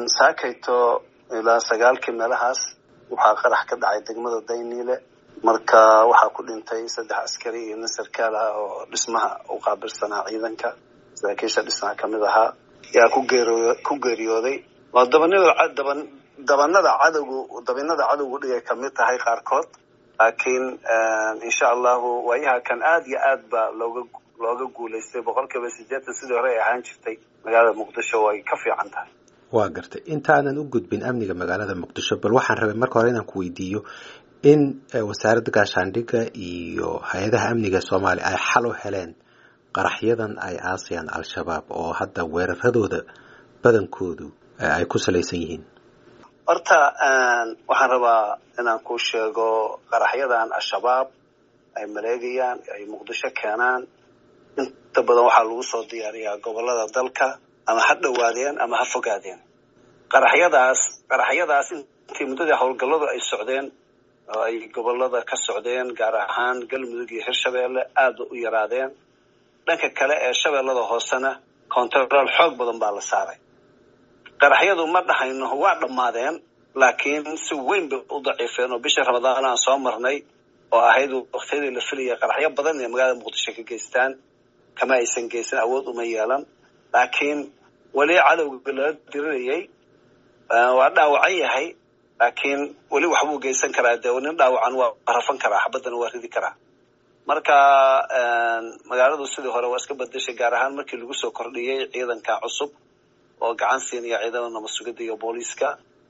saakayto ilaa sagaalkii meelahaas waxaa qarax ka dhacay degmada dayniile marka waxaa ku dhintay saddex askari iyo nin sarkaal ah oo dhismaha u qaabilsanaa ciidanka saraakiisha dhismaha kamid ahaa yaa ku geeriyo ku geeriyooday waa dabanada daban dabanada cadowgu dabinada cadowgu dhigay kamid tahay qaarkood laakiin insha allahu waayaha kan aada iyo aad ba looga looga guulaystay boqol kiiba sideetan sidii hore ay ahaan jirtay magaalada muqdisho way ka fiican tahay waa gartay intaanan u gudbin amniga magaalada muqdisho bal waxaan rabay marka hore inaan ku weydiiyo in wasaaradda gaashaandhigga iyo hay-adaha amniga soomaaliya ay xal u heleen qaraxyadan ay aasayaan al-shabaab oo hadda weeraradooda badankoodu ay ku salaysan yihiin horta waxaan rabaa inaan ku sheego qaraxyadan al-shabaab ay maleegayaan ay muqdisho keenaan inta badan waxaa lagu soo diyaariyaa gobolada dalka ama ha dhowaadeen ama ha fogaadeen qaraxyadaas qaraxyadaas intii muddadii howlgalladu ay socdeen oo ay gobolada ka socdeen gaar ahaan galmudug iyo hirshabeelle aada u yaraadeen dhanka kale ee shabeellada hoosena control xoog badan baa la saaray qaraxyadu ma dhahayno waa dhammaadeen laakiin si weyn bay u daciifeen oo bishii ramadaan aan soo marnay oo ahayd waktiyadii la filayay qaraxyo badan inay magaalada muqdisho ka geystaan kama aysan geysan awood uma yeelan laakiin weli cadowga lala dirirayay waa dhaawacan yahay laakiin weli waxbuu geysan karaa dee nin dhaawacan waa rafan karaa xabaddana waa ridi karaa marka magaaladu sidii hore waa iska bedeshay gaar ahaan markii lagu soo kordhiyey ciidanka cusub oo gacan siinaya ciidamada nabad sugidda iyo booliiska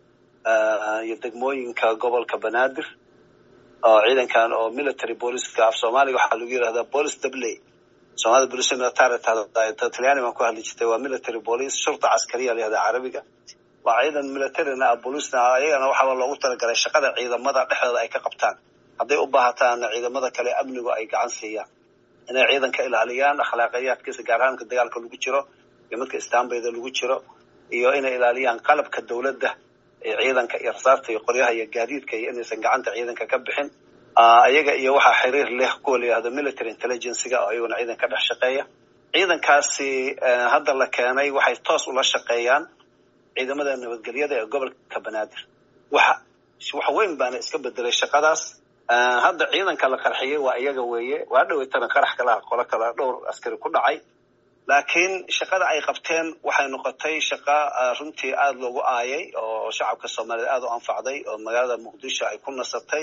iyo degmooyinka gobolka banaadir oo ciidankan oo military booliiska af soomaaliga waxaa lagu yidhahdaa police dabley soomaalida bolis military talyaani baan ku hadli jirtay waa military police shurta caskariya la yihahdaa carabiga waa ciidan militarina ah booliisna ah ayagana waxaaba loogu talagalay shaqada ciidamada dhexdooda ay ka qabtaan hadday u baahataana ciidamada kale amnigu ay gacan siiyaan inay ciidanka ilaaliyaan akhlaaqiyaadkiisa gaar ahaanka dagaalka lagu jiro iyo midka istaanbayda lagu jiro iyo inay ilaaliyaan qalabka dowladda ee ciidanka iyo rasaarta iyo qoryaha iyo gaadiidka iyo inaysan gacanta ciidanka ka bixin ayaga iyo waxaa xiriir leh kuwa la yihahdo military intelligencega oo iyaguna ciidanka dhex shaqeeya ciidankaasi hadda la keenay waxay toos ula shaqeeyaan ciidamada nabadgelyada ee gobolka banaadir waxa wax weyn baana iska bedelay shaqadaas hadda ciidanka la qarxiyey waa iyaga weeye waa dhaweytana qarax kalaha qolo kale dhowr askari ku dhacay laakiin shaqada ay qabteen waxay noqotay shaqa runtii aada loogu aayay oo shacabka soomaaliyeed aada u anfacday oo magaalada muqdisho ay ku nasatay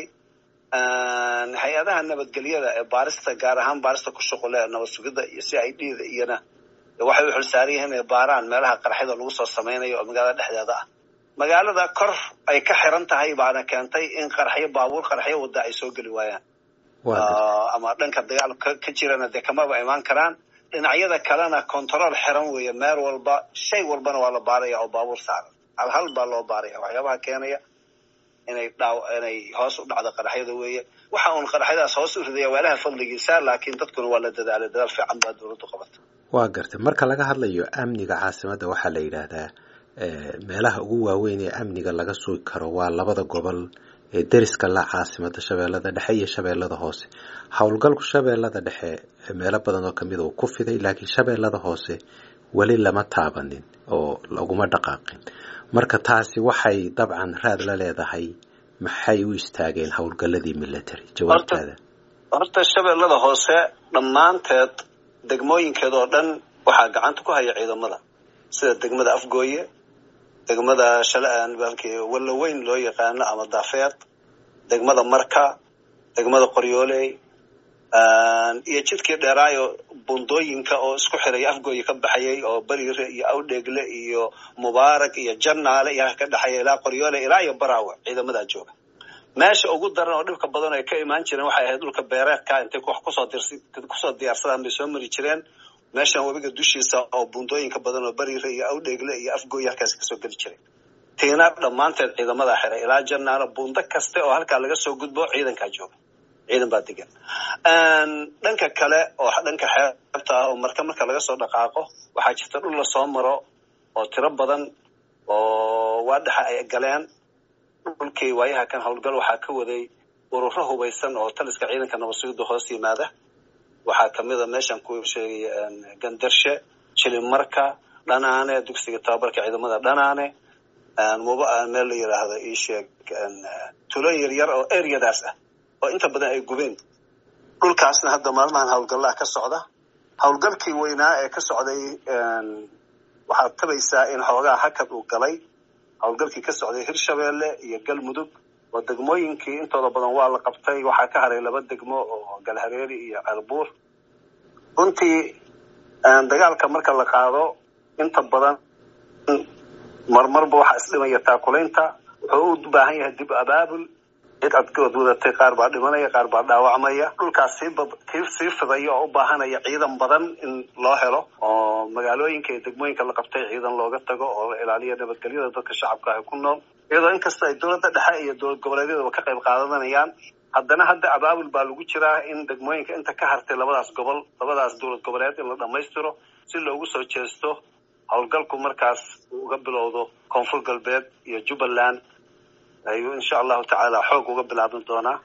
hay-adaha nabadgelyada ee baarista gaar ahaan baarista ku shuqule nabad sugidda iyo c i d da iyona waxay u xilsaaran yihiin inay baaraan meelaha qaraxyada lagu soo samaynayo oo magaalada dhexdeeda ah magaalada kor ay ka xiran tahay baana keentay in qaraxyo baabuur qaraxyo wadda ay soo geli waayaan ama dhanka dagaal ka jirana dee kamaba imaan karaan dhinacyada kalena control xiran weeye meel walba shay walbana waa la baaraya oo baabuur saaran hal hal baa loo baaraya waxyaabaha keenaya inay dhaaw inay hoos u dhacdo qaraxyada weeye waxa uun qaraxyadaas hoos u ridaya waalaha fadligiisa laakiin dadkuna waa la dadaalay dadaal fiican baa dowladdu qabata waa gartay marka laga hadlayo amniga caasimadda waxaa la yidhaahdaa meelaha ugu waaweyn ee amniga laga sugi karo waa labada gobol ee deriska la caasimada shabeellada dhexe iyo shabeellada hoose howlgalku shabeellada dhexe meelo badan oo kamid uu ku fiday laakiin shabeellada hoose weli lama taabanin oo laguma dhaqaaqin marka taasi waxay dabcan raad la leedahay maxay u istaageen howlgaladii military jawaabtaada horta shabeellada hoose dhammaanteed degmooyinkeeda oo dhan waxaa gacanta ku haya ciidamada sida degmada afgooye degmada shalbalkii wallaweyn loo yaqaano ama daafeed degmada marka degmada qoryooley iyo jidkii dheeraayo bundooyinka oo isku xiraya afgooye ka baxayay oo beriire iyo awdheegle iyo mubaarak iyo jannaale iyo ka dhexeeya ilaa qoryoole ilaa iyo baraawe ciidamadaa jooga meesha ugu daran oo dhibka badan ay ka imaan jireen waxay ahayd dhulka beereedka intay wax kusoo dirsi kusoo diyaarsadaan bay soo mari jireen meeshan webiga dushiisa oo bundooyinka badan oo beriire iyo awdheegle iyo afgooye halkaasi kasoo geli jiray tiina dhammaanteed ciidamadaa xiray ilaa jannaale bundo kaste oo halkaa laga soo gudbo ciidankaa jooga ciidan baa degan dhanka kale oo dhanka xeebta ah oo marka marka laga soo dhaqaaqo waxaa jirta dhul lasoo maro oo tiro badan oo waa dhexa ay galeen dhulkii waayaha kan howlgal waxaa ka waday ururo hubaysan oo taliska ciidanka nabad sugidda hoos yimaada waxaa kamida meeshan ku sheegay gandarshe jilimarka dhanaane dugsiga tababarka ciidamada dhanaane meel la yidhaahdo ii sheeg tulooyin yaryar oo areadaas ah oo inta badan ay gubeen dhulkaasna hadda maalmahan howlgallaha ka socda howlgalkii weynaa ee ka socday waxaad tabaysaa in xoogaa hakad uu galay howlgalkii ka socday hirshabeelle iyo galmudug oo degmooyinkii intooda badan waa la qabtay waxaa ka haray laba degmo oo galhareeri iyo ceelbuur runtii dagaalka marka la qaado inta badan marmarba waxaa isdhimaya taakulaynta wuxuu u baahan yahay dib abaabul cid adgood wadatay qaar baa dhimanaya qaar baa dhaawacmaya dhulkaas sii sii fidaya oo u baahanaya ciidan badan in loo helo oo magaalooyinka iyo degmooyinka la qabtay ciidan looga tago oo la ilaaliyo nabadgelyada dadka shacabka ah ku nool iyadoo inkasta ay dowladda dhexe iyo dowlad goboleedyadaba ka qayb qaadanayaan haddana hadda abaabul baa lagu jiraa in degmooyinka inta ka hartay labadaas gobol labadaas dowlad goboleed in la dhammaystiro si loogu soo jeesto howlgalku markaas uu uga bilowdo koonfur galbeed iyo jubbaland ayuu insha allahu tacaala xoog uga bilaaban doonaa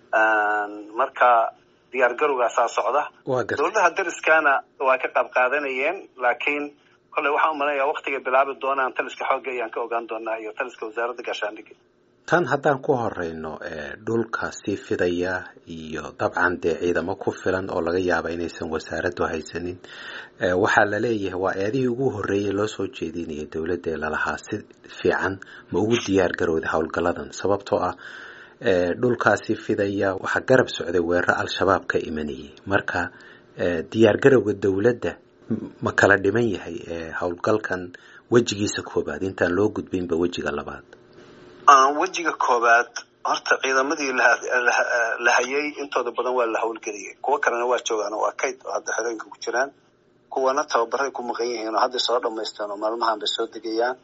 marka diyaar garowgaasaa socda dowladaha dariskana waa ka qaab qaadanayeen laakiin kolley waxaan u malanaya waktigay bilaabi doonaan taliska xoogga ayaan ka ogaan doonaa iyo taliska wasaaradda gaashaandhigga tan haddaan ku horeyno dhulka sii fidaya iyo dabcan dee ciidamo ku filan oo laga yaaba inaysan wasaaraddu haysanin waxaa la leeyahay waa eedihii ugu horreeyay loo soo jeedinaya dowladda ee lalahaa si fiican ma ugu diyaar garowda howlgalladan sababtoo ah dhulkaasi fidaya waxaa garab socday weeraro al-shabaab ka imanayay marka diyaar garowga dowladda ma kala dhiman yahay howlgalkan wejigiisa koobaad intaan loo gudbinba wejiga labaad wejiga koobaad horta ciidamadii la hayay intooda badan waa la howlgeliyay kuwo kalena waa joogaan oo waa kayd oo hadda xerooyinka ku jiraan kuwana tababaray ku maqan yihiin oo hadda soo dhamaysteen oo maalmahan bay soo degayaan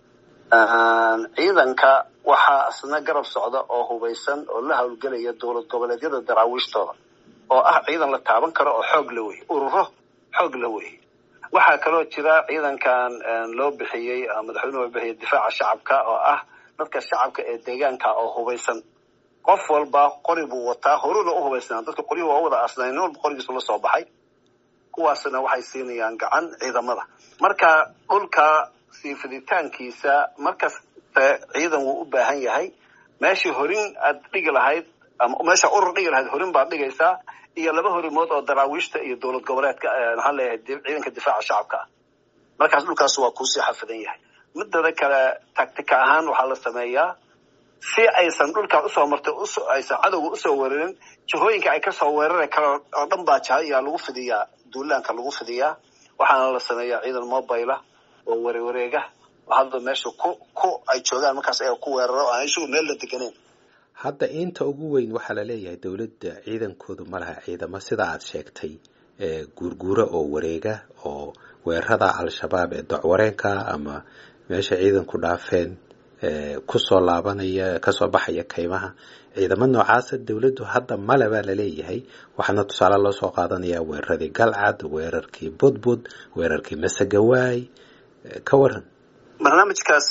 ciidanka waxaa isna garab socda oo hubaysan oo la howlgelaya dowlad goboleedyada daraawiishtooda oo ah ciidan la taaban karo oo xoog la weye ururo xoog la weye waxaa kaloo jira ciidankan loo bixiyey madaxweynuhu bixiyay difaaca shacabka oo ah dadka shacabka ee deegaanka oo hubaysan qof walba qori buu wataa horuna u hubaysnaa dadka qoryuhu waa wada aasnay nin walba qorigiisu la soo baxay kuwaasna waxay siinayaan gacan ciidamada marka dhulka sii fiditaankiisa markasta ciidan wuu u baahan yahay meeshii horin aad dhigi lahayd ama meesha urur dhigi lahayd horin baad dhigaysaa iyo laba horimood oo daraawiishta iyo dowlad goboleedka maxaan leeyahay ciidanka difaaca shacabka ah markaas dhulkaas waa kuusii xafidan yahay midada kale tactica ahaan waxaa la sameeyaa si aysan dhulkaa usoo martay aysan cadowga usoo weerarin jihooyinka ay kasoo weerari karo oo dhan baa jaha ayaa lagu fidiyaa duulaanka lagu fidiyaa waxaana la sameeyaa ciidan mobile oo warewareega oo hadda meesha ku ku ay joogaan markaas ayaga ku weeraro aan isugu meel la deganeyn hadda inta ugu weyn waxaa la leeyahay dowladda ciidankoodu ma laha ciidamo sida aad sheegtay guurguura oo wareega oo weerarada al-shabaab ee docwareenka ama meesha ciidanku dhaafeen kusoo laabanaya kasoo baxaya kaymaha ciidamo noocaasa dowladdu hadda male baa laleeyahay waxaana tusaale loo soo qaadanayaa weeraradii galcad weerarkii budbud weerarkii masagawaay ka waran barnaamijkaas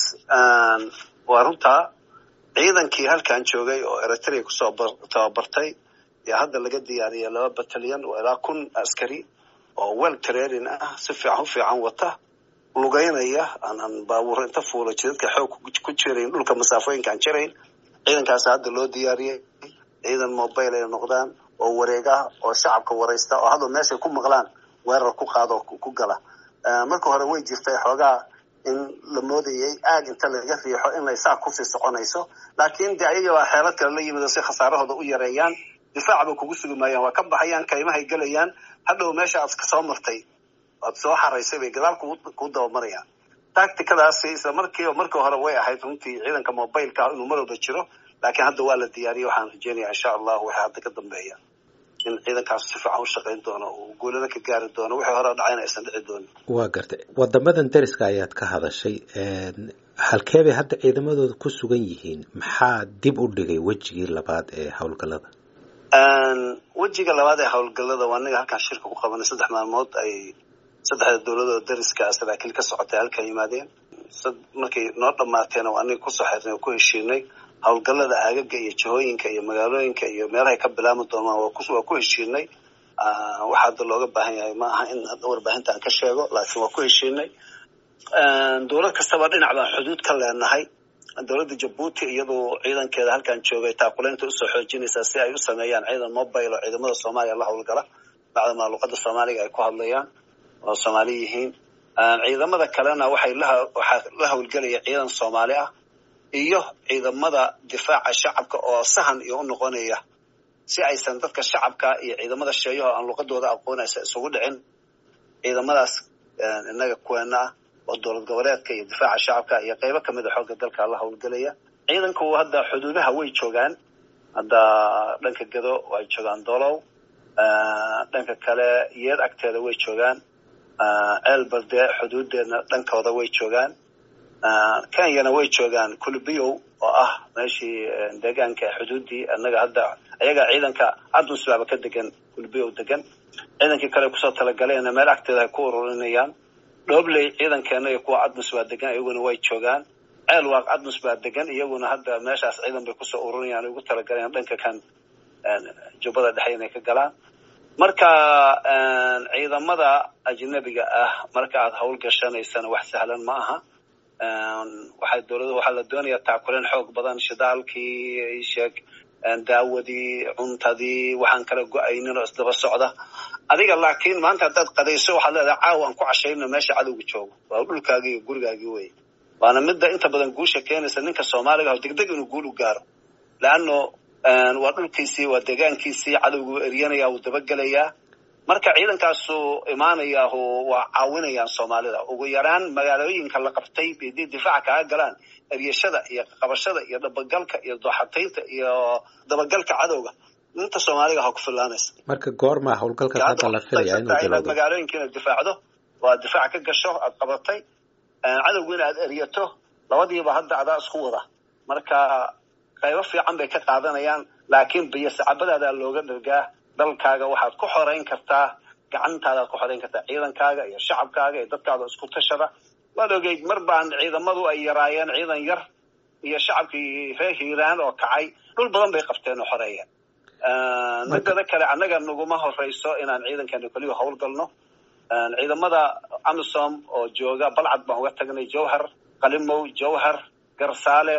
waa runtaa ciidankii halkan joogay oo eritrea kusoo tababartay yaa hadda laga diyaariyay laba batalyan oo ilaa kun askari oo well training ah si fiican u fiican wata lugeynaya aanan baabuur inta fuula jidadka xoog ku jirayn dhulka masaafooyinka aan jirayn ciidankaas hadda loo diyaariyey ciidan mobile ay noqdaan oo wareega oo shacabka waraysta oo hadda meeshay ku maqlaan weerar ku qaado ku gala marka hore way jirtay xoogaa in la moodayay aag inta laga riixo inay saa kusii soconayso laakiin de ayagabaa xeelad kale la yimid si khasaarahooda u yareeyaan difaacba kugu sugi maayaan waa ka baxayaan kaymahay gelayaan hadhow meesha aad kasoo martay aad soo xaraysay bay gadaal ku dabamarayaan tacticadaasi isla markii markii hore way ahayd runtii ciidanka mobileka inuu mar walba jiro laakiin hadda waa la diyaariyey waxaan rajeynaya insha allahu waxay hadda ka dambeeya in ciidankaas si fiican u shaqayn doono uu guulada ka gaari doono wixii hore dhacayna aysan dhici doonin waa gartay wadamadan dariska ayaad ka hadashay halkee bay hadda ciidamadooda ku sugan yihiin maxaa dib u dhigay wejigii labaad ee howlgallada wejiga labaad ee howlgallada waa aniga halkaan shirka ku qabanay saddex maalmood ay saddexda dowladoo dariska saraakiil ka socotay halkan yimaadeen markay noo dhamaateen oo aniga kusoo xirnay oo ku heshiinay howlgallada aagaga iyo jihooyinka iyo magaalooyinka iyo meelahay ka bilaami doonaan waa ku heshiinay waxa hadda looga baahan yahay ma aha in warbaahinta aan ka sheego laakiin waa ku heshiinay dowlad kastaba dhinac baan xuduud ka leenahay dowladda jabuuti iyadu ciidankeeda halkan joogay taakuleynta usoo xoojinaysaa si ay u sameeyaan ciidan mobile oo ciidamada soomaaliya la howlgala bacdamaa luqada soomaaliga ay ku hadlayaan oo soomaali yihiin ciidamada kalena waxay waxaa la howlgelaya ciidan soomaali ah iyo ciidamada difaaca shacabka oo sahan iyo u noqonaya si aysan dadka shacabka iyo ciidamada sheeyaho aan luqadooda aqoon aysan isugu dhicin ciidamadaas innaga kuweena ah oo dowlad goboleedka iyo difaaca shacabka iyo qeybo kamid a xoogga dalka la howlgelaya ciidanku hadda xuduudaha way joogaan hadda dhanka gado way joogaan dolow dhanka kale yeed agteeda way joogaan ceel barde xuduudeedna dhankooda way joogaan kenyana way joogaan kulbiyow oo ah meeshii deegaanka xuduuddii annaga hadda ayaga ciidanka admusbaaba ka degan kulbiyow degan ciidankii kale kusoo talagaleena meel agteeda ay ku ururinayaan dhoobley ciidankeena iyo kuwa admus baa degan iyaguna way joogaan ceel waaq admus baa degan iyaguna hadda meeshaas ciidan bay kusoo ururinayaan ugu talagaleen dhanka kan jubbada dhexe inay ka galaan marka ciidamada ajnabiga ah marka aad hawl gashanaysana wax sahlan ma aha waxay dowlada waxaa la doonayaa taakuleen xoog badan shidaalkii sheeg daawadii cuntadii waxaan kala go-aynin oo isdaba socda adiga laakiin maanta haddaad qadayso waxaad leedahay caawa aan ku cashayno meesha cadowga joogo waa dhulkaagii iyo gurigaagii wey waana midda inta badan guusha keenaysa ninka soomaaliga oo degdeg inuu guul u gaaro leanno waa dhulkiisii waa deegaankiisii cadowgu eryanaya wuu dabagelayaa marka ciidankaasu imaanayaahu waa caawinayaan soomaalida ugu yaraan magaalooyinka la qabtay hadii difaaca kaaga galaan eryashada iyo qabashada iyo dabagalka iyo dooxataynta iyo dabagalka cadowga inta soomaaliga ha ku filaanaysa marka goormaa howlgalkaas hadda la filaya inuu inaad magaalooyinka inaad difaacdo waa difaac ka gasho aad qabatay cadowgu in aad eryato labadiiba hadda adaa isku wada marka qaybo fiican bay ka qaadanayaan laakiin biyo sacabadaadaa looga dhargaa dalkaaga waxaad ku xoreyn kartaa gacantaadaad ku xoreyn kartaa ciidankaaga iyo shacabkaaga iyo dadkaada isku tashada waad ogeyd mar baan ciidamadu ay yaraayeen ciidan yar iyo shacabkii reer hiiraan oo kacay dhul badan bay qabteen oo xoreeya midada kale annaga naguma horeyso inaan ciidankeena keliya howlgalno ciidamada amisom oo jooga balcad baan uga tagnay jowhar qalimow jowhar garsaale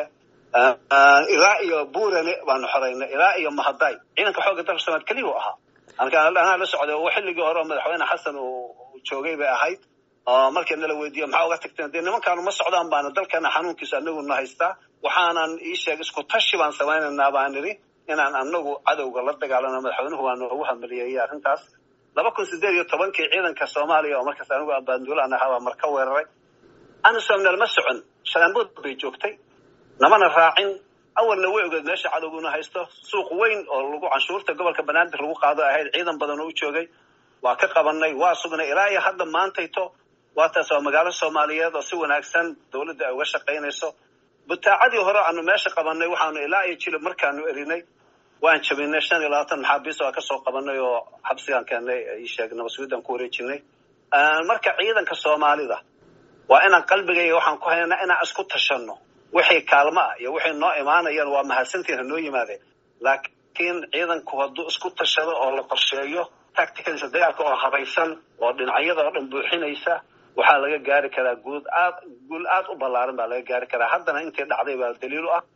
ilaa iyo burane baanu xoreynay ilaa iyo mahaday ciidanka xoogga dalka somaad keliya u ahaa anaa la socday oo xilligii hore oo madaxweyne xasan uu joogay bay ahayd oo markii nala weydiiyo maxaa uga tagteen dee nimankaanu ma socdaan baana dalkeena xanuunkiisa anaguna haystaa waxaanan ii sheeg isku tashi baan samaynaynaa baan nidhi inaan anagu cadowga la dagaalano madaxweynuhu waa noogu hamaliyeeyey arrintaas laba kun sideed iyo tobankii ciidanka soomaaliya oo markaas anigu abaanduulaan ahaa baa marka weeraray anisom nalma socon shalaanbood bay joogtay namana raacin awalna way ogeed meesha cadowguna haysto suuq weyn oo lagu canshuurta gobolka banaadir lagu qaado ahayd ciidan badan oo u joogay waa ka qabanay waa sugnay ilaa iyo hadda maantayto waa taas waa magaalo soomaaliyeed oo si wanaagsan dowladda ay uga shaqaynayso butaacadii hore aanu meesha qabanay waxaanu ilaa iyo jilib markaanu erinay waan jabinay shan iyo labaatan maxaabiis waa kasoo qabanay oo xabsigaan keenay sheeg nabasguudan ku wareejinay marka ciidanka soomaalida waa inaan qalbigayga waxaan ku haynaa inaan isku tashano wixii kaalmo ah iyo wixii noo imaanayaan waa mahadsantiin ha noo yimaadeen laakiin ciidanku hadduu isku tashado oo la qorsheeyo tacticalisa dagaalka oo habaysan oo dhinacyada oo dhan buuxinaysa waxaa laga gaari karaa guud aad guul aad u ballaaran baa laga gaari karaa haddana intii dhacday baa daliil u ah